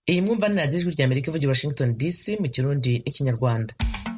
iyi mwumva ni radiyo ijwi ry'amerika ivugira washington dc mu kirundi n'ikinyarwanda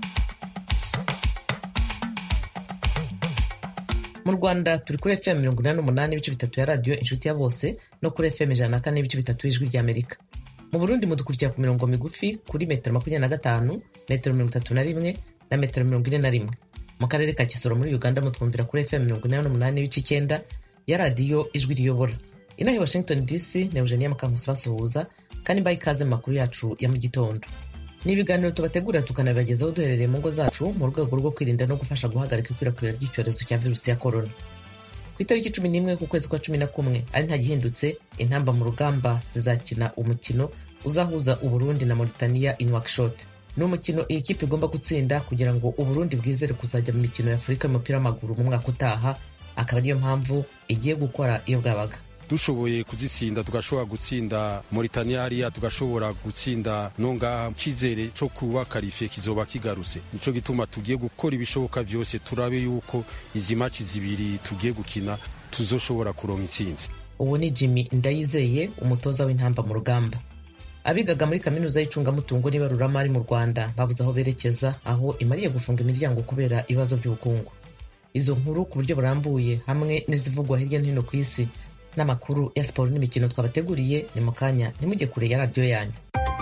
mu rwanda turi kuri fm mirongo inani n'umunani ibice bitatu ya radiyo inshuti ya bose no kuri fm ijana na kane n'ibice bitatu y'ijwi ry'amerika mu burundi mudukurikira ku mirongo migufi kuri metero makumyabiri na gatanu metero mirongo itatu na rimwe na metero mirongo ine na rimwe mu karere ka kisoro muri uganda mutwumvira kuri fm mirongo inani n'umunani n'ibice icyenda ya radiyo ijwi riyobora inaha i washington dc na eugenia mukankusi basuhuza kandi mbaye ikaze mu makuru yacu ya mu gitondo ni ibiganiro tubategurira tukanabibagezaho duherereye mu ngo zacu mu rwego rwo kwirinda no gufasha guhagarika ikwirakwira ry'icyorezo cya virusi ya korona ku itariki cumi n'imwe ku kwezi kwa cumi na kumwe ari nta gihindutse intamba mu rugamba zizakina umukino uzahuza uburundi na mauritania in workshop ni umukino iyi kipe igomba gutsinda kugira ngo uburundi bwizere kuzajya mu mikino ya afurika y'umupira w'amaguru mu mwaka utaha akaba ariyo mpamvu igiye gukora iyo bwabaga dushoboye kuzitsinda tugashobora gutsinda Mauritania hariya tugashobora gutsinda no ngaha cyizere cyo kuba karifiye kizoba kigarutse nico gituma tugiye gukora ibishoboka byose turabe yuko izi maci zibiri tugiye gukina tuzoshobora kuronka intsinzi uwo ni jimmy ndayizeye umutoza w'intamba mu rugamba abigaga muri kaminuza y'icungamutungo n'ibaruramari mu rwanda babuze aho berekeza aho imariye gufunga imiryango kubera ibibazo by'ubukungu izo nkuru ku buryo burambuye hamwe n'izivugwa hirya no hino ku isi n'amakuru ya siporo n'imikino twabateguriye ni mu kanya ntimujye kure ya radiyo yanyu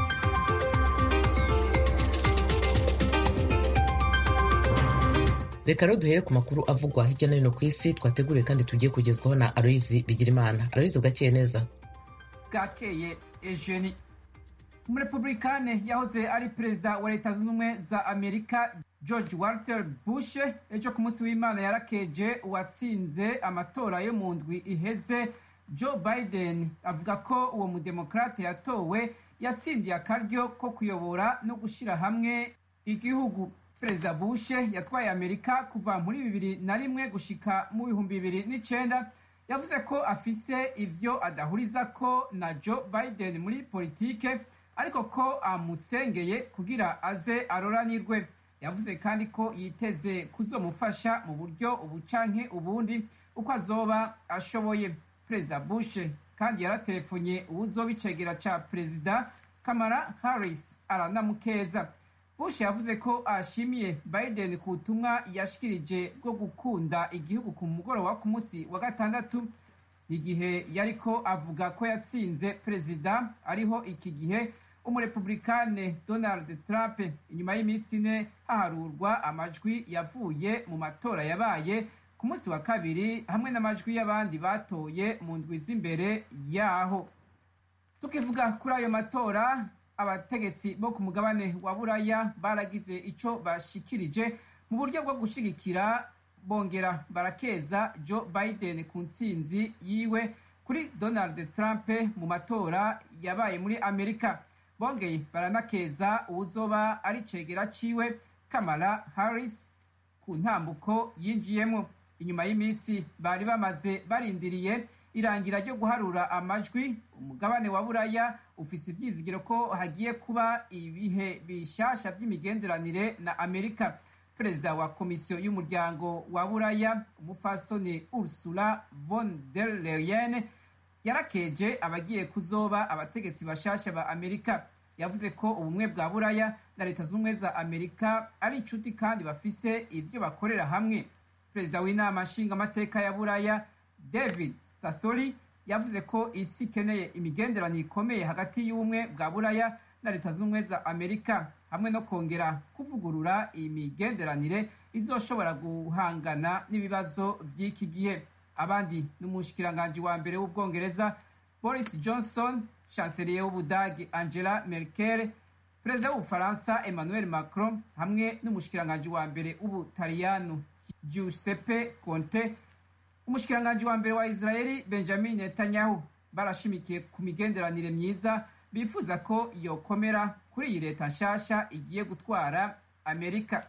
reka rero duhere ku makuru avugwa hirya no hino ku isi twateguriye kandi tugiye kugezwaho na aloyizi bigirimana aloyizi bwakeye neza bwakeye ejeni umurepublikane yahoze ari perezida wa leta zunze ubumwe za amerika george walter bush ejo ku munsi w'imana yarakeje uwatsinze amatora yo mu ndwi iheze joe biden avuga ko uwo mudemokrate yatowe yatsindiye akaryo ko kuyobora no gushyira hamwe igihugu perezida bush yatwaye amerika kuva muri bibiri na rimwe gushika mu bihumbi bibiri n'icenda yavuze ko afise ivyo adahuriza ko na joe biden muri politike ariko ko amusengeye kugira aze aroranirwe yavuze kandi ko yiteze kuzomufasha mu buryo ubu canke ubundi uko azoba ashoboye perezida bush kandi yaratelefonye uwuzoba icegera ca perezida kamara harris aranamukeza bush yavuze ko ashimiye biden ku butumwa yashikirije bwo gukunda igihugu ku mugoroba ku munsi wa gatandatu igihe yariko avuga ko yatsinze perezida ariho iki gihe umurepublikane donald trump inyuma y'iminsi ine haharurwa amajwi yavuye mu matora yabaye ku munsi wa kabiri hamwe n'amajwi y'abandi batoye mu ndwi z'imbere yaho tukivuga kuri ayo matora abategetsi bo ku mugabane wa buraya baragize ico bashikirije mu buryo bwo gushigikira bongera barakeza joe biden ku ntsinzi yiwe kuri donald trump mu matora yabaye muri amerika bongeye baranakeza uwuzoba ari cegera ciwe kamala harris ku ntambuko yinjiyemo inyuma y'iminsi bari bamaze barindiriye irangira ryo guharura amajwi umugabane wa buraya ufise ivyizigiro ko hagiye kuba ibihe bishasha vy'imigenderanire na amerika perezida wa komisiyo y'umuryango wa buraya umufasoni ursula von der leyen yarakeje abagiye kuzoba abategetsi bashasha ba amerika yavuze ko ubumwe bwa buraya na leta z'ubumwe za amerika ari inshuti kandi bafise ivyo bakorera hamwe perezida w'inama nshingamateka ya buraya david sasoli yavuze ko isi ikeneye imigenderanire ikomeye hagati y'ubumwe bwa buraya na leta z'ubumwe za amerika hamwe no kongera kuvugurura iyi migenderanire izoshobora guhangana n'ibibazo vy'iki gihe abandi n'umushikiranganji wa mbere w'ubwongereza boris johnson chancelier w'ubudagi angela merkel perezida w'ubufaransa emmanuel macron hamwe n'umushikiranganji wa mbere w'ubutaliyano giuseppe conte umushikiranganji wa mbere wa israeli benjamin netanyahu barashimikiye ku migenderanire myiza bifuza ko yokomera kuri iyi leta nshasha igiye gutwara amerika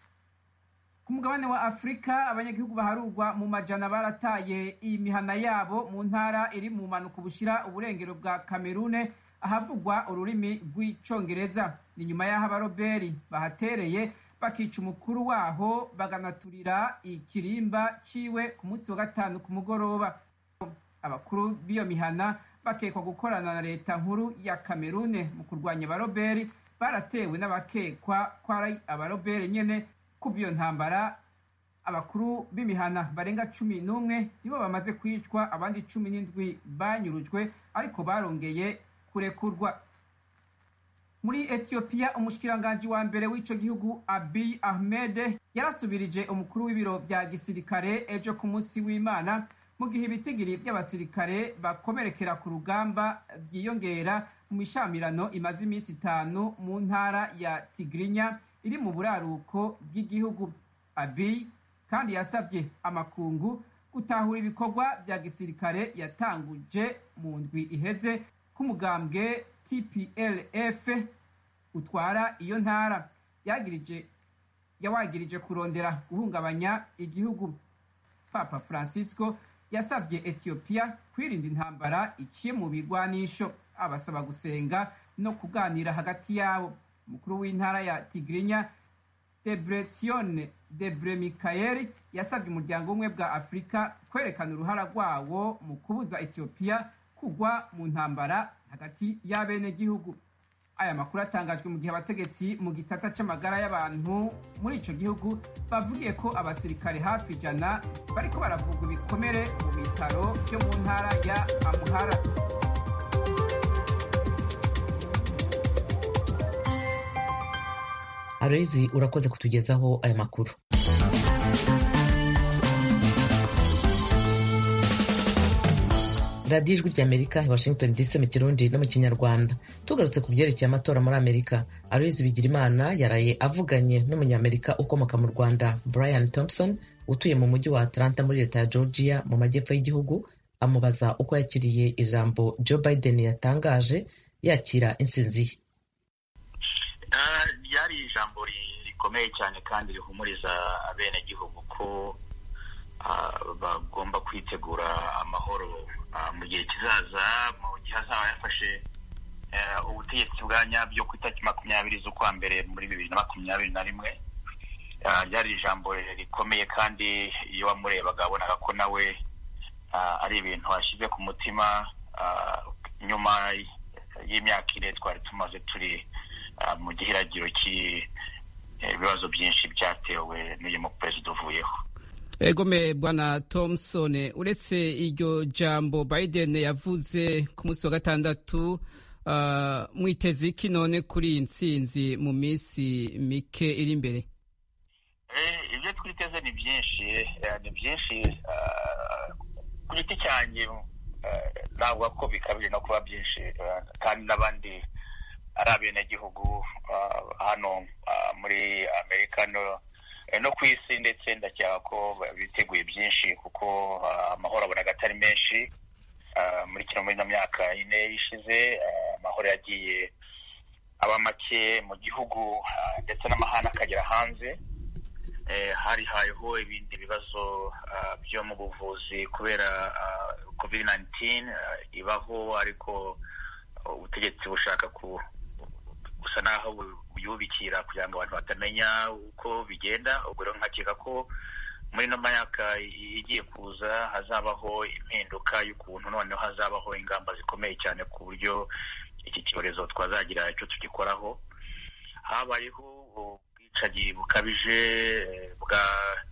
ku mugabane wa afurika abanyagihugu baharurwa mu majana barataye imihana yabo mu ntara iri mu mpanuka bushira uburengero bwa kamerune ahavugwa ururimi rw'icongereza ni nyuma y'aho abaroberi bahatereye bakica umukuru waho baganaturira ikirimba ciwe ku munsi wa gatanu ku mugoroba abakuru b'iyo mihana bakekwa gukorana na leta nkuru ya kamerune mu kurwanya abaroberi baratewe n'abakekwa ko ari abaroberi nyene kuva iyo ntambara abakuru b'imihana barenga cumi n'umwe nibo bamaze kwicwa abandi cumi n'indwi banyurujwe ariko barongeye kurekurwa muri etiyopiya umushikiranganji wa mbere w'ico gihugu abiy ahmed yarasubirije umukuru w'ibiro vya gisirikare ejo ku munsi w'imana mu gihe ibitigiri vy'abasirikare bakomerekera ku rugamba vyiyongera mu mishamirano imaze iminsi itanu mu ntara ya tigrinya iri mu buraruko bw'igihugu abiy kandi yasabye amakungu gutahura ibikorwa vya gisirikare yatanguje mu ndwi iheze k'umugambwe tplf utwara iyo ntara yagirije yawagirije kurondera guhungabanya igihugu papa francisco yasabye etiyopiya kwirinda intambara iciye mu bigwanisho abasaba gusenga no kuganira hagati yabo umukuru w'intara ya tigrinya debretsione debre mikayeli yasabye umuryango umwe bwa afurika kwerekana uruhara rwawo mu kubuza etiyopiya kugwa mu ntambara hagati y'abenegihugu aya makuru atangajwe mu gihe abategetsi mu gisata c'amagara y'abantu muri ico gihugu bavugiye ko abasirikare hafi ijana bariko baravugwa ibikomere mu bitaro vyo mu ntara ya amuhara aloyizi urakoze kutugezaho aya makuru radiyo ijwi ry'amerika i washington dc mu kirundi no mu kinyarwanda tugarutse ku byerekeye amatora muri amerika aloyizi bigirimana yaraye avuganye n'umunyamerika ukomoka mu rwanda brian thompson utuye mu mujyi wa atlanta muri leta ya georgia mu majyepfo y'igihugu amubaza uko yakiriye ijambo joe biden yatangaje yakira insinzi ye ryari ijambo rikomeye cyane kandi rihumuriza abenegihugu ko bagomba kwitegura amahoro mu gihe kizaza mu gihe azaba yafashe ubutegetsi bwa nyabyo ku itariki makumyabiri z'ukwa mbere muri bibiri na makumyabiri na rimwe ryari ijambo rikomeye kandi iyo wamurebaga wabonaga ko nawe ari ibintu washyize ku mutima nyuma y'imyaka ine twari tumaze turi mu gihiragiro cy'ibibazo byinshi byatewe n'uyu muperezida uvuyeho egome bwana thompson uretse iryo jambo biden yavuze ku munsi wa gatandatu mwiteze iki none kuri iyi nsinzi mu minsi mike iri imbere ibyo twiteze ni byinshi ni byinshi ku giti cyanjye navuga ko bikabije no kuba byinshi kandi n'abandi ari abenegihugu hano muri amerika no ku isi ndetse ndakeka ko biteguye byinshi kuko amahoro abonaga atari menshi muri kino muri ino myaka ine ishize amahoro yagiye aba make mu gihugu ndetse n'amahanga akagera hanze hari hayeho ibindi bibazo byo mu buvuzi kubera covid 19 ibaho ariko ubutegetsi bushaka ku gusa naho buyubikira kugira ngo abantu batamenya uko bigenda ubwo rero nkakeka ko muri ino myaka igiye kuza hazabaho impinduka y'ukuntu noneho hazabaho ingamba zikomeye cyane ku buryo iki cyorezo twazagira icyo tugikoraho habayeho ubwicanyi bukabije bwa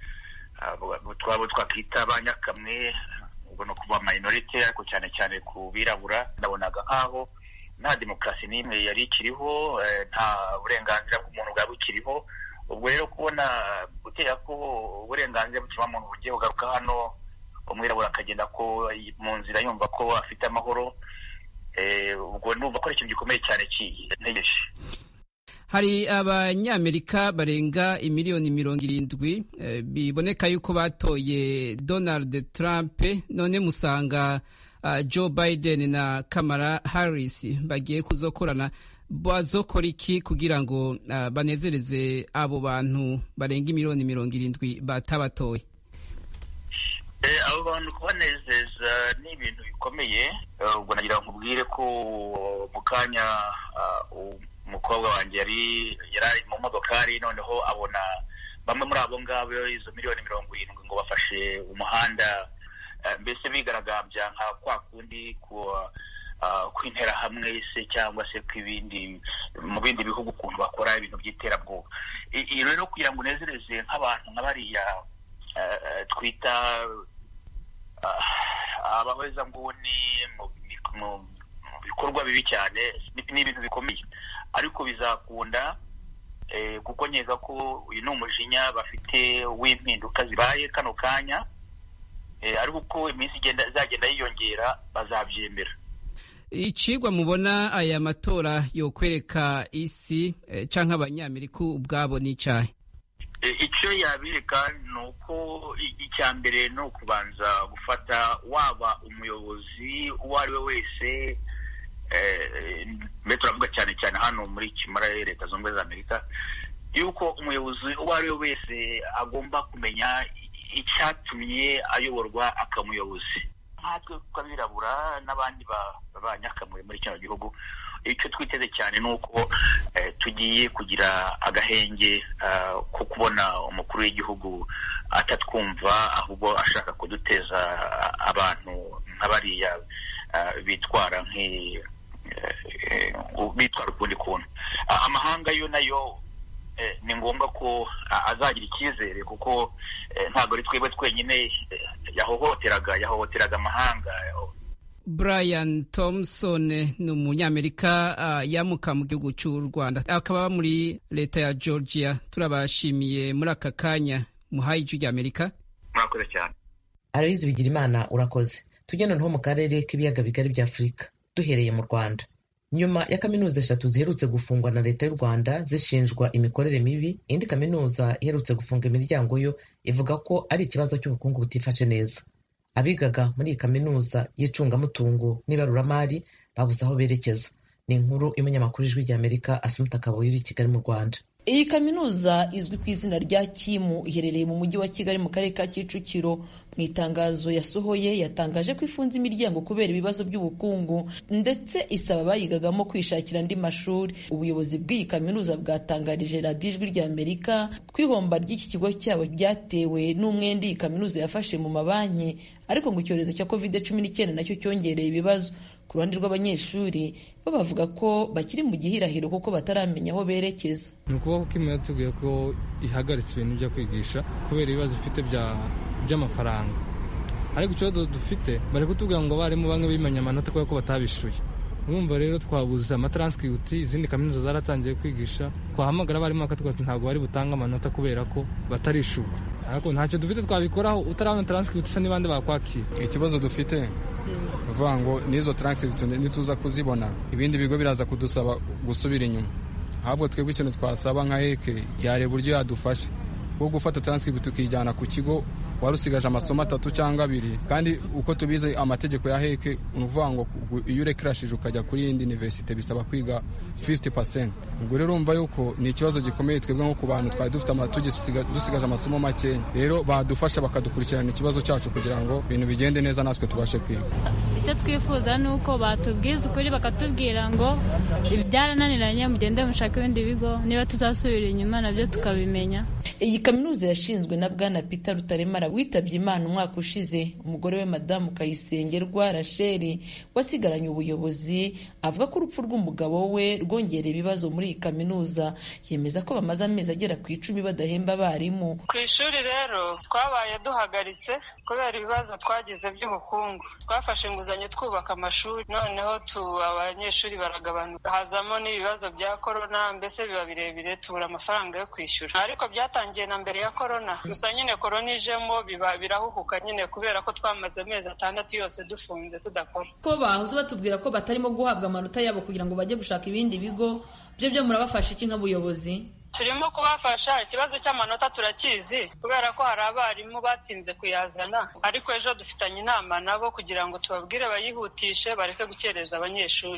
twaba twakwita ba nyakamwe ubwo ni ukuvuga minorite ariko cyane cyane ku birabura ndabonaga nk'aho nta demokarasi n'imwe yari ikiriho nta burenganzira bw'umuntu bwaba bukiriho ubwo rero kubona gutera ko uburenganzira bw'ikiremwamuntu bugiye bugaruka hano umwirabura akagenda ko mu nzira yumva ko afite amahoro ubwo numva ko ari ikintu gikomeye cyane ntegereje hari abanyamerika barenga imiliyoni mirongo irindwi biboneka yuko batoye donald trump none musanga joe biden na kamara harris bagiye kuzokorana bazokora iki kugira ngo banezereze abo bantu barenga imiliyoni mirongo irindwi batabatoye abo bantu kubanezeza ni ibintu bikomeye ubwo nagira ngo nkubwire ko mu kanya umukobwa wanjye yari yari mu modokari noneho abona bamwe muri abo ngabo izo miliyoni mirongo irindwi ngo bafashe umuhanda mbese bigaragambya nka kwa kundi kw'interahamwe se cyangwa se kw'ibindi mu bindi bihugu ukuntu bakora ibintu by'iterabwoba iyo rero kugira ngo unezereze nk'abantu nka bariya twita abahezanguni mu bikorwa bibi cyane ni ibintu bikomeye ariko bizakunda kuko nkeka ko uyu ni umujinya bafite w'impinduka zibaye kano kanya ariko uko iminsi izagenda yiyongera bazabyemera icigwa mubona aya matora yokwereka isi canke abanyamerika ubwabo n'icahe icyo yabireka ni uko icya mbere ni ukubanza gufata waba umuyobozi uwo ari we wese mbere turavuga cyane cyane hano muri kimara leta zunze ubumwe za amerika yuko umuyobozi uwo ari we wese agomba kumenya icyatumye ayoborwa akamuyobozi nkatwe tw'abirabura n'abandi banyakamure muri kino gihugu icyo twiteze cyane ni uko tugiye kugira agahenge ko kubona umukuru w'igihugu atatwumva ahubwo ashaka kuduteza abantu nka bariya bitwara bitwara ukundi kuntu amahanga yo nayo ni ngombwa ko azagira icyizere kuko ntabwo ari twebwe twenyine yahohoteraga yahohoteraga amahanga brian thompson ni umunyamerika yamuka mu gihugu cy'u rwanda akaba muri leta ya georgia turabashimiye muri aka kanya muhaye ijwi ry'amerika murakoze cyane arabizi bigira imana urakoze tujya noneho mu karere k'ibiyaga bigari bya afurika duhereye mu rwanda nyuma ya kaminuza eshatu ziherutse gufungwa na leta y'u rwanda zishinjwa imikorere mibi indi kaminuza iherutse gufunga imiryango yo ivuga ko ari ikibazo cy'ubukungu butifashe neza abigaga muri iyi kaminuza y'icungamutungo n'ibaruramari babuze aho berekeza ni inkuru y'umunyamakuru ijwi ry'amerika asumuta kabuye uri i kigali mu rwanda iyi kaminuza izwi ku izina rya kimu iherereye mu mujyi wa kigali mu karere ka kicukiro mu itangazo yasohoye yatangaje ko ifunze imiryango kubera ibibazo by'ubukungu ndetse isaba abayigagamo kwishakira andi mashuri ubuyobozi bw'iyi kaminuza bwatangarije radiyo ijwi ry'amerika ko ihomba ry'iki kigo cyabo ryatewe n'umwenda iyi kaminuza yafashe mu mabanki ariko ngo icyorezo cya covid cumi n'icyenda nacyo cyongereye ibibazo ku ruhande rw'abanyeshuri bo bavuga ko bakiri mu gihirahiro kuko bataramenya aho berekeza ni ukuvuga ko imwe yatubwiye ko ihagaritse ibintu byo kwigisha kubera ibibazo ifite by'amafaranga ariko ikibazo dufite bari kutubwira ngo abarimu bamwe bimenya amanota kubera ko batabishuye urumva rero twabuze amataranscripti izindi kaminuza zaratangiye kwigisha twahamagara abarimu bakatubwira ati ntabwo bari butange amanota kubera ko batarishurwa ariko ntacyo dufite twabikoraho utarabona taranscripti se n'ibandi bakwakira ikibazo dufite uvuga ngo n'izo taranscripti nituza kuzibona ibindi bigo biraza kudusaba gusubira inyuma ahubwo twebwe ikintu twasaba nka heke yareba uburyo yadufasha bwo gufata taranscripti tukijyana ku kigo wari usigaje amasomo atatu cyangwa abiri kandi uko tubizi amategeko ya heke ni ukuvuga ngo iyo urekirashije ukajya kuri yindi universite bisaba kwiga 50% ubwo rero urumva yuko ni ikibazo gikomeye twebwe nko ku bantu twari dufite dusigaje amasomo makeya rero badufasha bakadukurikirana ikibazo cyacu kugira ngo ibintu bigende neza natwe tubashe kwiga icyo twifuza ni uko batubwiza ukuri bakatubwira ngo byarananiranye mugende mushaka ibindi bigo niba tuzasubira inyuma nabyo tukabimenya iyi kaminuza yashinzwe na bwana peter rutaremara witabye imana umwaka ushize umugore we madamu kayisengerwa rasheli wasigaranye ubuyobozi avuga ko urupfu rw'umugabo we rwongereye ibibazo muri iyi kaminuza yemeza ko bamaze amezi agera ku icumi badahemba abarimu ku ishuri rero twabaye duhagaritse kubera ibibazo twagize by'ubukungu twafashe inguzanyo twubaka amashuri noneho abanyeshuri baragabanuka hazamo n'ibibazo bya korona mbese biba birebire tubura amafaranga yo kwishyura ariko byatangiye na mbere ya korona gusa nyine korona ijemo biba birahuhuka nyine kubera ko twamaze amezi atandatu yose dufunze tudakora ko bahoze batubwira ko batarimo guhabwa amanota yabo kugira ngo bajye gushaka ibindi bigo byo byo murabafasha iki nk'ubuyobozi turimo kubafasha ikibazo cy'amanota turakizi kubera ko hari abarimu batinze kuyazana ariko ejo dufitanye inama nabo kugira ngo tubabwire bayihutishe bareke gukereza abanyeshuri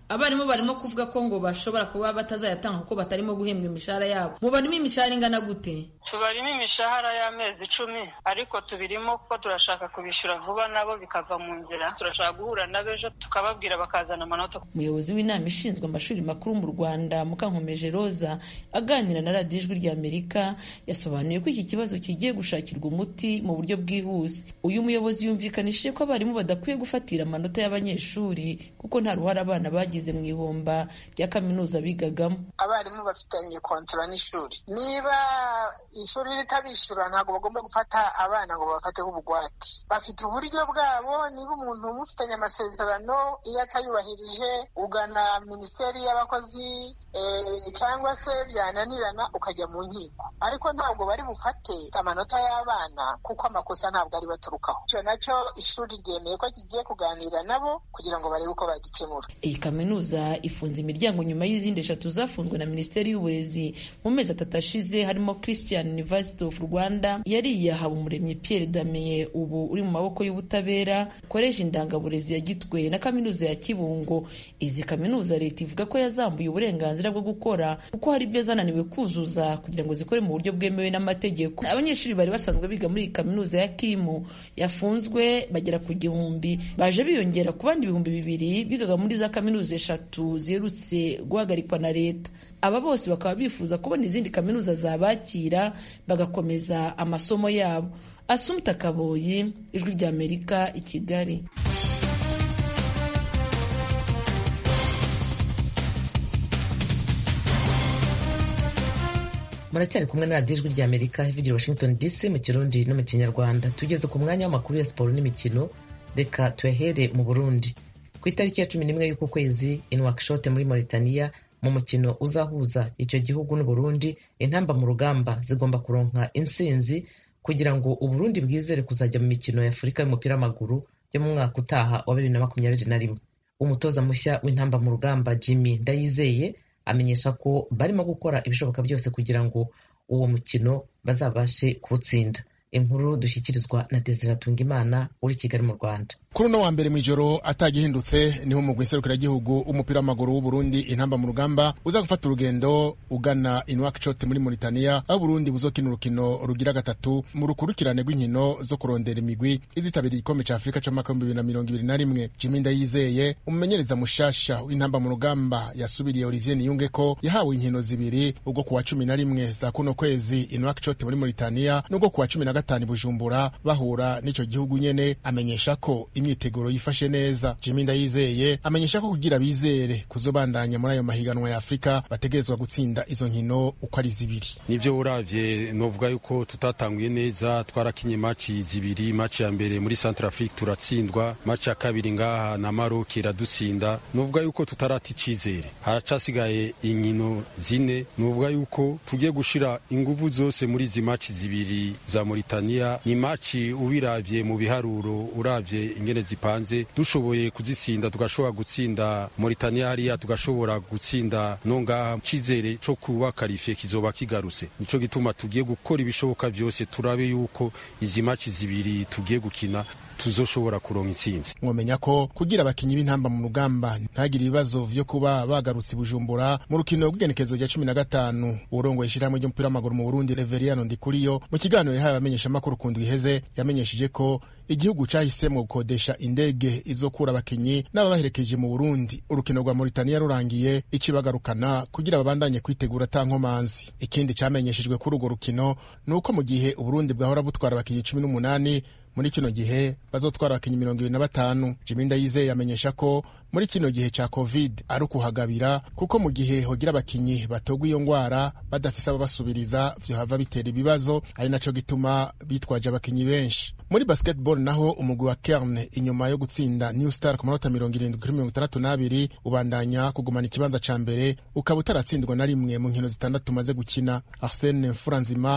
abarimu barimo kuvuga ko ngo bashobora kuba batazayatanga kuko batarimo guhembwa imishahara yabo mubarimo imishahara ingana gute tubarimo imishahara y'amezi icumi ariko tubirimo kuko turashaka kubishyura vuba nabo bikava mu nzira turashaka guhura nabo ejo tukababwira bakazana amanota umuyobozi w'inama ishinzwe amashuri makuru mu rwanda mukankomeje roza aganira na radiyo ijwi rya amerika yasobanuye ko iki kibazo kigiye gushakirwa umuti mu buryo bwihuse uyu muyobozi yumvikanishije ko abarimu badakwiye gufatira amanota y'abanyeshuri kuko nta ruhare abana bagize mu ihomba rya kaminuza bigagamo abarimu bafitanye kontora n'ishuri niba ishuri ritabishyura ntabwo bagomba gufata abana ngo babafateho ubugwate bafite uburyo bwabo niba umuntu umufitanye amasezerano iyo atayubahirije ugana minisiteri y'abakozi cyangwa se byananirana ukajya mu nkiko ariko ntabwo bari bufate amanota y'abana kuko amakosa ntabwo ari baturukaho icyo nacyo ishuri ryemeye ko kigiye kuganira nabo kugira ngo barebe uko bagikemura iyi kaminuza ifunze imiryango nyuma y'izindi eshatu zafunzwe na minisiteri y'uburezi mu mezi atatu ashize harimo christian university of rwanda yari iyahawe umuremyi pierre dameye ubu uri mu maboko y'ubutabera koresha indangaburezi ya gitwe na kaminuza ya kibungo izi kaminuza leta ivuga ko yazambuye uburenganzira bwo gukora kuko hari ibyo zananiwe kuzuza kugira ngo zikore mu buryo bwemewe n'amategeko abanyeshuri bari basanzwe biga muri iyi kaminuza ya kimu yafunzwe bagera ku gihumbi baje biyongera ku bandi ibihumbi bibiri bigaga muri za kaminuza eshatu ziherutse guhagarikwa na leta aba bose bakaba bifuza kubona izindi kaminuza zabakira bagakomeza amasomo yabo asumta kaboyi ijwi ry'amerika i kigali muracyari kumwe na radiyo ijwi rya amerika ivugira washington dc mu kirundi no mu kinyarwanda tugeze ku mwanya w'amakuru ya siporo n'imikino reka tuyahere mu burundi ku itariki ya cumi n'imwe y'uku kwezi inwakishote muri mauritania mu mukino uzahuza icyo gihugu n'uburundi intamba mu rugamba zigomba kuronka intsinzi kugira ngo uburundi bwizere kuzajya mu mikino ya afurika y'umupira w'amaguru yo mu mwaka utaha wa bibiri na makumyabiri na rimwe umutoza mushya w'intamba mu rugamba jimmy ndayizeye amenyesha ko barimo gukora ibishoboka byose kugira ngo uwo mukino bazabashe kuwutsinda inkuru dushyikirizwa na Desire Tungimana uri Kigali mu Rwanda kuri uno wa mbere mu ijoro atagihindutse niho umugwi nserukiragihugu w'umupira w'amaguru w'uburundi intamba mu rugamba uza gufata urugendo ugana inwakishoti muri Mauritania aho Burundi buzokina urukino rugira gatatu mu rukurikirane rw'inkino zo kurondera imigwi izitabiriye igikombe ca Afurika c'umwaka w'ibihumbi bibiri na mirongo ibiri na rimwe Jimmy Ndayizeye umumenyereza mushasha w'intamba mu rugamba yasubiriye Olivier Niyunge ko yahawe inkino zibiri ubwo kuwa cumi na rimwe za kuno kwezi inwakishoti muri Mauritania n'ubwo kuwa cumi na gatanu Bujumbura bahura n'ico gihugu nyene amenyesha ko imyiteguro yifashe neza Jimmy Ndayizeye amenyesha ko kugira bizere kuzobandanya muri ayo mahiganwa ya Afrika bategerezwa gutsinda izo nkino uko ari zibiri nivyo uravye novuga yuko tutatanguye neza twarakinye maci zibiri maci ya mbere muri Central Afrique turatsindwa maci ya kabiri ngaha na Maroc iradutsinda novuga yuko tutarata icizere haracasigaye inkino zine novuga yuko tugiye gushira inguvu zose muri izi maci zibiri za Mauritania ni maci ubiravye mu biharuro uravye ingene zipanze dushoboye kuzitsinda tugashobora gutsinda Mauritania hariya tugashobora gutsinda no ngaha cizere co kuba karife kizoba kigarutse nico gituma tugiye gukora ibishoboka vyose turabe yuko izi maci zibiri tugiye gukina tuzoshobora kuronka intsinzi mwomenya ko kugira abakinyi b'intamba mu rugamba ntagire ibibazo vyo kuba bagarutse bujumbura mu rukino rw'igenekezo rya cumi na gatanu urongoye ishirahamwe ry'umupira w'amaguru mu burundi reveriano ndikuriyo mu kiganiro yahaye abamenyeshamakuru ku ndwi iheze yamenyesheje ko igihugu cahisemo gukodesha indege izokura abakinyi n'ababaherekeje mu burundi urukino rwa mauritania rurangiye ici bagarukana kugira babandanye kwitegura ata nkomanzi ikindi camenyeshejwe kuri urwo rukino ni uko mu gihe uburundi bwahora butwara abakinyi cumi n'umunani muri kino gihe bazotwara abakinyi mirongo ibiri na batanu jimi ndayizeye amenyesha ko muri kino gihe ca covid ari ukuhagabira kuko mu gihe hogira abakinyi batogwa iyo ngwara badafise ababasubiriza vyohava bitera ibibazo ari naco gituma bitwaje abakinyi benshi muri basketball naho umugwi wa kerne inyuma yo gutsinda new star ku manota mirongo irindwi kuri mirongo itandatu n'abiri ubandanya kugumana ikibanza ca mbere ukaba utaratsindwa na rimwe mu nkino zitandatu umaze gukina arsene mfuranzima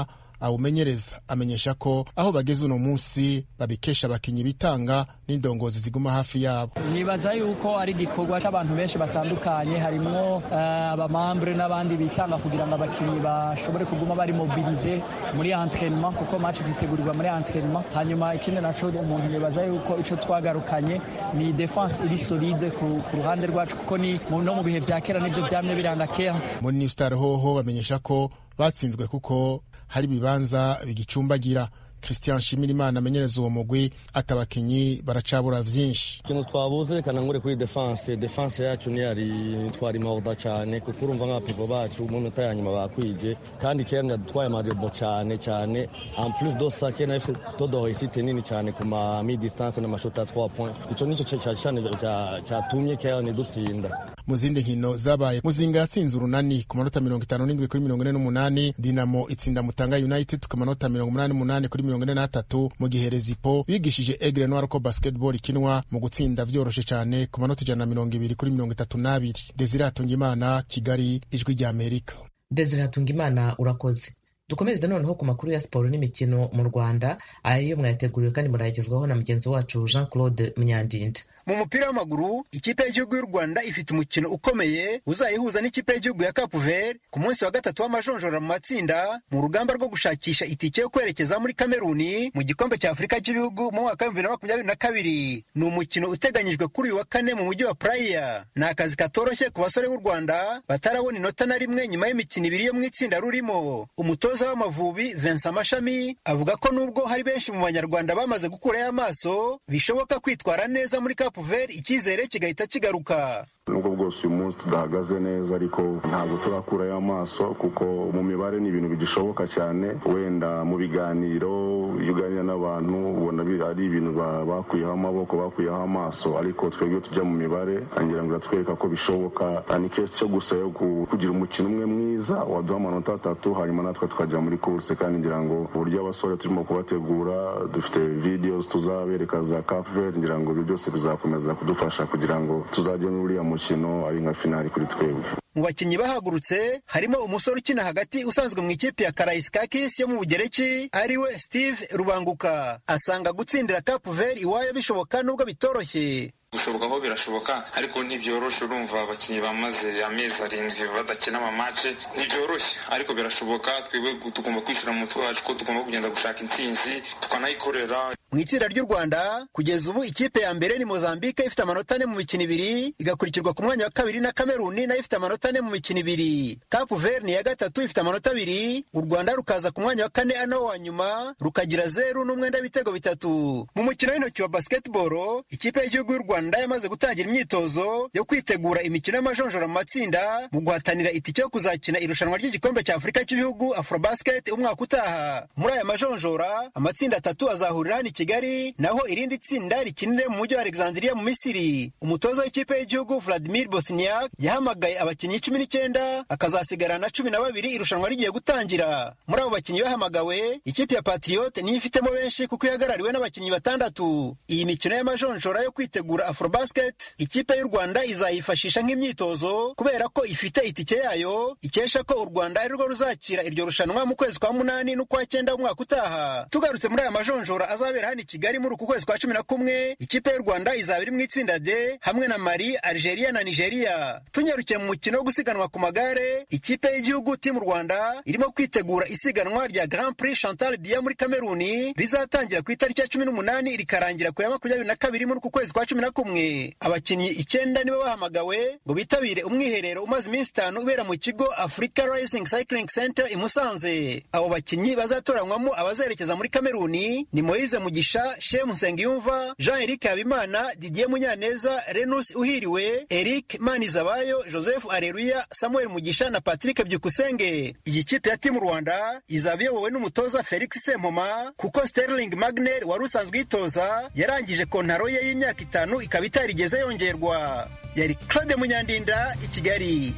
awumenyereza amenyesha ko aho bageze uno munsi babikesha abakinyi bitanga n'indongozi ziguma hafi yabo nibaza yuko ari igikorwa cy'abantu benshi batandukanye harimwo uh, abamambure n'abandi bitanga kugira ngo abakinyi bashobore kuguma bari mobilize muri entraînement kuko match zitegurirwa muri entraînement hanyuma ikindi naco umuntu yibaza yuko ico twagarukanye ni defense iri solide ku, ku ruhande rwacu kuko ni no mu bihe vya kera nivyo vyamye biranga kera muri new star hoho bamenyesha ko batsinzwe kuko hari ibibanza bigicumbagira christian shimirimana amenyereza uwo mugwi ati abakinyi baracabura vyinshi ikintu twabuze reka nangure kuri defense defense yacu ntiyari twari mawuda cyane kuko urumva nk'abapivo bacu mu minota ya nyuma bakwije kandi kera yadutwaye amarebo cyane cyane en plus de ça kera fc todo isite nini cyane ku ma mi distance n'amashoti ya 3 point ico nico cyane cyatumye kera nidutsinda mu zindi nkino zabaye muzinga yatsinze urunani ku manota mirongo itanu n'indwi kuri mirongo ine n'umunani dinamo itsinda mutanga united ku manota mirongo umunani n'umunani kuri mirongo ine n'atatu mu gihe rezipo bigishije egre noir ko basketball ikinwa mu gutsinda vyoroshe cyane ku manota ijana na mirongo ibiri kuri mirongo itatu n'abiri desire hatungimana kigali ijwi rya amerika desire hatungimana urakoze dukomereze noneho ku makuru ya siporo n'imikino mu rwanda ayo mwayateguriwe kandi murayagezwaho na mugenzi wacu jean claude munyandinda mu mupira w'amaguru ikipe y'igihugu y'u rwanda ifite umukino ukomeye uzayihuza n'ikipe y'igihugu ya cape vert ku munsi wa gatatu w'amajonjora mu matsinda mu rugamba rwo gushakisha itike yo kwerekeza muri kameruni mu gikombe cya afurika cy'ibihugu mu mwaka w'ibihumbi bibiri na makumyabiri na kabiri ni umukino uteganyijwe kuri uyu wa kane mu mujyi wa praya ni akazi katoroshye ku basore b'u rwanda batarabona inota na rimwe nyuma y'imikino ibiri yo mu itsinda rurimo umutoza w'amavubi vincent mashami avuga ko nubwo hari benshi mu banyarwanda bamaze gukurayo amaso bishoboka kwitwara neza muri cape vert icyizere kigahita kigaruka nubwo bwose uyu munsi tudahagaze neza ariko ntabwo turakurayo amaso kuko mu mibare ni ibintu bigishoboka cyane wenda mu biganiro iyo uganira n'abantu ubona ari ibintu bakuyeho amaboko bakuyeho amaso ariko twebwe tujya mu mibare ngira ngo iratwereka ko bishoboka ni kesi cyo gusa yo kugira umukino umwe mwiza waduha amanota atatu hanyuma natwe tukajya muri kurse kandi ngira ngo uburyo abasore turimo kubategura dufite videos tuzabereka za capver ngira ngo ibyo byose bizakomeza kudufasha kugira ngo tuzajye muri uriya mukino ari nka finali kuri twebwe mu bakinnyi bahagurutse harimo umusore ukina hagati usanzwe mu ikipe ya karaisikakis yo mu bugereki ariwe steve rubanguka asanga gutsindira cape vert iwayo bishoboka nubwo bitoroshye gushoboka ko birashoboka ariko ntibyoroshe urumva abakinnyi bamaze amezi arindwi badakina amamace ntibyoroshye ariko birashoboka twebwe tugomba kwishyira mu mutwe wacu ko tugomba kugenda gushaka intsinzi tukanayikorera mu itsinda ry'u rwanda kugeza ubu ikipe ya mbere ni mozambique ifite amanota ane mu mikino ibiri igakurikirwa ku mwanya wa kabiri na kameruni nayo ifite amanota ane mu mikino ibiri cape vert ni iya gatatu ifite amanota abiri u rwanda rukaza ku mwanya wa kane ano wa nyuma rukagira zeru n'umwenda w'ibitego bitatu mu mukino w'intoki wa basketball ikipe y'igihugu y'u rwanda rwanda yamaze gutangira imyitozo yo kwitegura imikino y'amajonjora mu matsinda mu guhatanira itike yo kuzakina irushanwa ry'igikombe cya afurika cy'ibihugu afrobasket umwaka utaha muri aya majonjora amatsinda atatu azahurira hano i kigali naho irindi tsinda rikinire mu mujyi wa alexandria mu misiri umutoza w'ikipe y'igihugu vladimir bosniak yahamagaye abakinnyi cumi n'icyenda akazasigarana na cumi na babiri irushanwa rigiye gutangira muri abo bakinnyi bahamagawe ikipe ya patriote niyo ifitemo benshi kuko ihagarariwe n'abakinnyi batandatu iyi mikino y'amajonjora yo kwitegura afrobasket ikipe y'u rwanda izayifashisha nk'imyitozo kubera ko ifite itike yayo ikesha ko u rwanda ari rwo ruzakira iryo rushanwa mu kwezi kwa munani n'ukwa cyenda umwaka utaha tugarutse muri aya majonjora azabera hano i kigali muri uku kwezi kwa cumi na kumwe ikipe y'u rwanda izaba iri mu itsinda d hamwe na mali algeria na nigeria tunyarukiye mu mukino wo gusiganwa ku magare ikipe y'igihugu timu rwanda irimo kwitegura isiganwa rya grand prix chantal bia muri kameruni rizatangira ku itariki ya cumi n'umunani rikarangira ku ya makumyabiri na kabiri muri uku kwezi kwa cumi na kumwe abakinnyi icyenda nibo bahamagawe ngo bitabire umwiherero umaze iminsi itanu ubera mu kigo africa rising cycling center i musanze abo bakinnyi bazatoranywamo abazerekeza muri kameruni ni moise mugisha shemu nsengiyumva jean eric habimana didier munyaneza renus uhiriwe eric manizabayo joseph areruya samuel mugisha na patrick byukusenge iyi kipe ya timu rwanda izaba iyobowe n'umutoza felix sempoma kuko sterling magner wari usanzwe uyitoza yarangije kontaro ye y'imyaka itanu ikaba itarigeze yongerwa yari claude munyandinda i kigali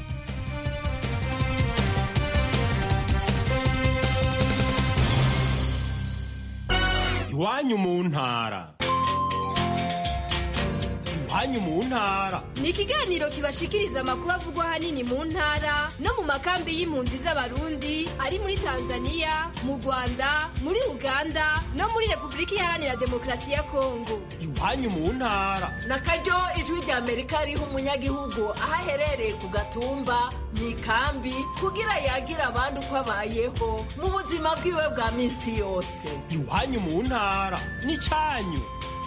iwanyu mu ntara iwanyu mu ntara ni ikiganiro kibashikiriza amakuru avugwa ahanini mu ntara no mu makambi y'impunzi z'abarundi ari muri tanzania mu rwanda muri uganda no muri repubulika iharanira demokarasi ya kongo iwanyu mu ntara na karyo ijwi rya amerika riha umunyagihugu aho aherereye ku gatumba mu ikambi kugira yagira abandi uko abayeho mu buzima bwiwe bwa minsi yose iwanyu mu ntara n'icyanyu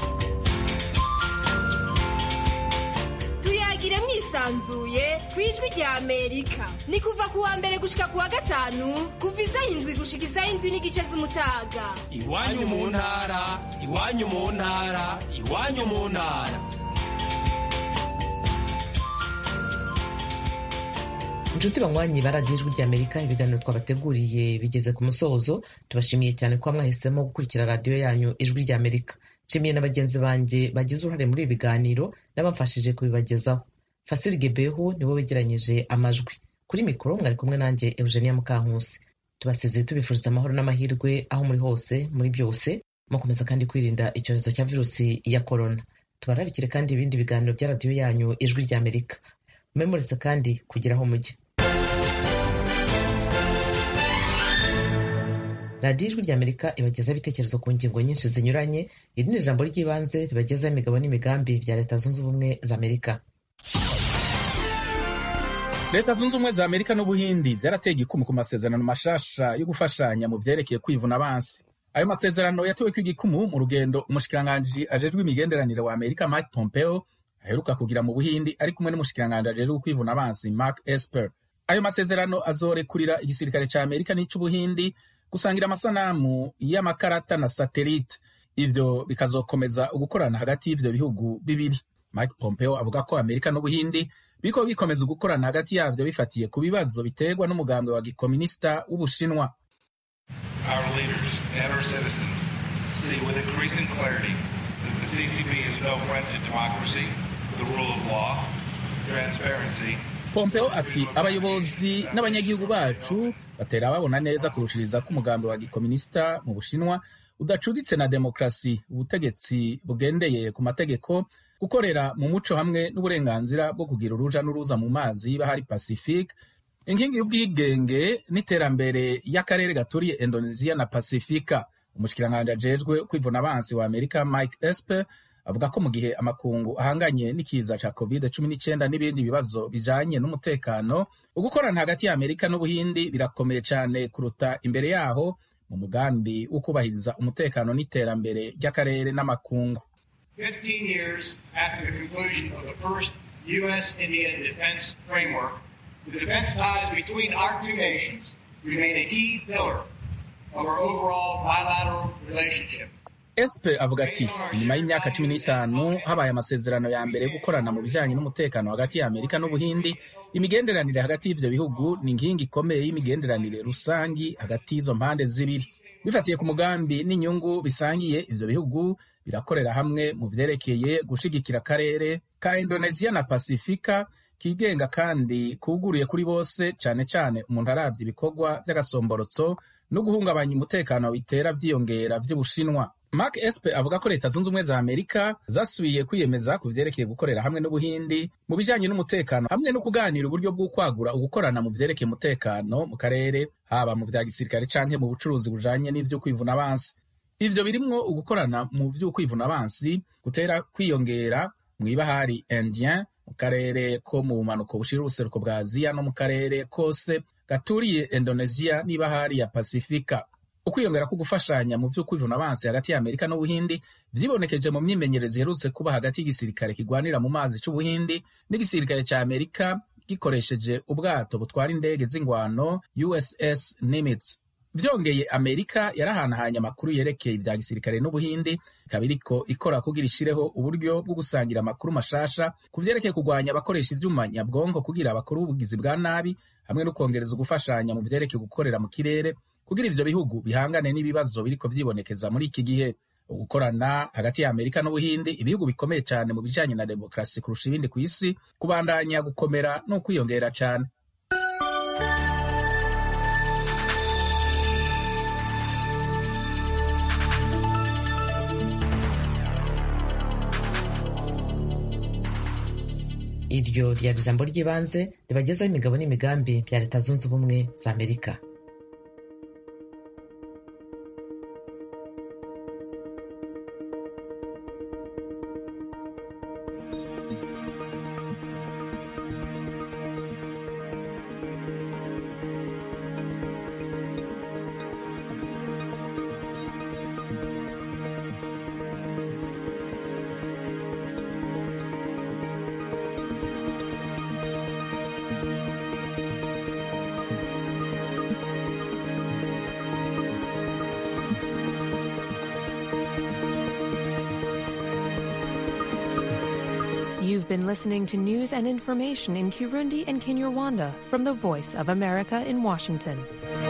tuyagire mwisanzuye ku ijwi rya amerika ni kuva ku wa mbere gushika ku wa gatanu kuva isaha indwi gushika isaha indwi n'igice z'umutaga iwanyu mu ntara iwanyu mu ntara iwanyu mu ntara inshuti banywanyi ba radiyo ijwi ry'amerika ibiganiro twabateguriye bigeze ku musozo tubashimiye cyane kuba mwahisemo gukurikira radiyo yanyu ijwi ry'amerika nshimiye na bagenzi banjye bagize uruhare muri ibi biganiro n'abamfashije kubibagezaho fasiri gebehu niwe wegeranyije amajwi kuri mikoro mwari kumwe nanjye eugenia mukankusi tubasezeye tubifuriza amahoro n'amahirwe aho muri hose muri byose mukomeza kandi kwirinda icyorezo cya virusi ya korona tubararikire kandi ibindi biganiro bya radiyo yanyu ijwi ry'amerika mumemurize kandi kugira aho mujya radiyo ijwi ry'amerika ibagezaho ibitekerezo ku ngingo nyinshi zinyuranye iri ni ijambo ry'ibanze ribagezaho imigabo n'imigambi bya leta zunze ubumwe za amerika leta zunze ubumwe za amerika n'ubuhindi byarateye igikumu ku masezerano mashasha yo gufashanya mu byerekeye kwivuna abansi ayo masezerano yatewe ko igikumu mu rugendo umushikiranganji ajejwe imigenderanire wa amerika mike pompeo aheruka kugira mu buhindi ari kumwe n'umushikiranganji ajejwe kwivuna abansi mark esper ayo masezerano azorekurira igisirikare ca amerika n'ic'ubuhindi gusangira amasanamu y'amakarata na satelite ivyo bikazokomeza ugukorana hagati y'ivyo bihugu bibiri mike pompeo avuga ko amerika n'ubuhindi biriko bikomeza ugukorana hagati yavyo bifatiye ku bibazo biterwa n'umugambwe wa gikominisita w'ubushinwa Our leaders and our citizens see with increasing clarity that the CCP is no friend to democracy, the rule of law, transparency, pompeo ati abayobozi n'abanyagihugu bacu batera babona neza kurushiriza ko umugambi wa gikominisita mu bushinwa udacuditse na demokarasi ubutegetsi bugendeye ku mategeko gukorera mu muco hamwe n'uburenganzira bwo kugira uruja n'uruza mu mazi y'ibahari pacifique inkingi y'ubwigenge n'iterambere y'akarere gaturiye indonesia na pasifika umushikiranganji ajejwe kwivuna abansi wa amerika mike esper avuga ko mu gihe amakungu ahanganye n'ikiza ca covid cumi n'icyenda n'ibindi bibazo bijanye n'umutekano ugukorana hagati ya amerika n'ubuhindi birakomeye cyane kuruta imbere yaho mu mugambi wo kubahiriza umutekano n'iterambere ry'akarere n'amakungu 15 years after the conclusion of the first U.S.-India defense framework, the defense ties between our two nations remain a key pillar of our overall bilateral relationship. espe avuga ati inyuma y'imyaka cumi n'itanu habaye amasezerano ya mbere yo gukorana mu bijanye n'umutekano hagati ya amerika n'ubuhindi imigenderanire hagati y'ivyo bihugu ni inkingi ikomeye y'imigenderanire rusangi hagati y'izo mpande zibiri bifatiye ku mugambi n'inyungu bisangiye ivyo bihugu birakorera hamwe mu vyerekeye gushigikira akarere ka indonesia na pasifika kigenga kandi kuguruye kuri bose cane cane umuntu aravye ibikorwa vy'agasomborotso no guhungabanya umutekano bitera vyiyongera vy'ubushinwa mark espe avuga ko leta zunze ubumwe za amerika zasubiye kwiyemeza ku vyerekeye gukorera hamwe n'ubuhindi mu bijanye n'umutekano hamwe no kuganira uburyo bw'ukwagura ugukorana mu vyerekeye umutekano mu karere haba mu vya gisirikare canke mu bucuruzi bujanye n'ivyo kwivuna abansi ivyo birimwo ugukorana mu vy'ukwivuna abansi gutera kwiyongera mw'ibahari indien mu karere ko mu bumanuko bushira ubuseruko bwa aziya no mu karere kose gaturiye indonesia n'ibahari ya pasifika ukwiyongera ko gufashanya mu vy'ukwivuna abansi hagati ya amerika n'ubuhindi vyibonekeje mu myimenyerezo iherutse kuba hagati y'igisirikare kigwanira mu mazi c'ubuhindi n'igisirikare ca amerika gikoresheje ubwato butwara indege z'ingwano uss nimitz vyongeye amerika yarahanahanye amakuru yerekeye ivya gisirikare n'ubuhindi ikaba iriko ikora kugira ishireho uburyo bwo gusangira amakuru mashasha ku vyerekeye kugwanya abakoresha ivyuma nyabwonko kugira abakuru b'ubugizi bwa nabi hamwe no kwongereza ugufashanya mu vyerekeye gukorera mu kirere kugira ivyo bihugu bihangane n'ibibazo biriko vyibonekeza muri iki gihe ugukorana hagati ya amerika n'ubuhindi ibihugu bikomeye cyane mu bijanye na demokarasi kurusha ibindi ku isi kubandanya gukomera no kwiyongera cyane iryo ryari ijambo ry'ibanze ribagezaho imigabo n'imigambi bya leta zunze ubumwe za amerika You've been listening to news and information in Kirundi and Kinyarwanda from the Voice of America in Washington.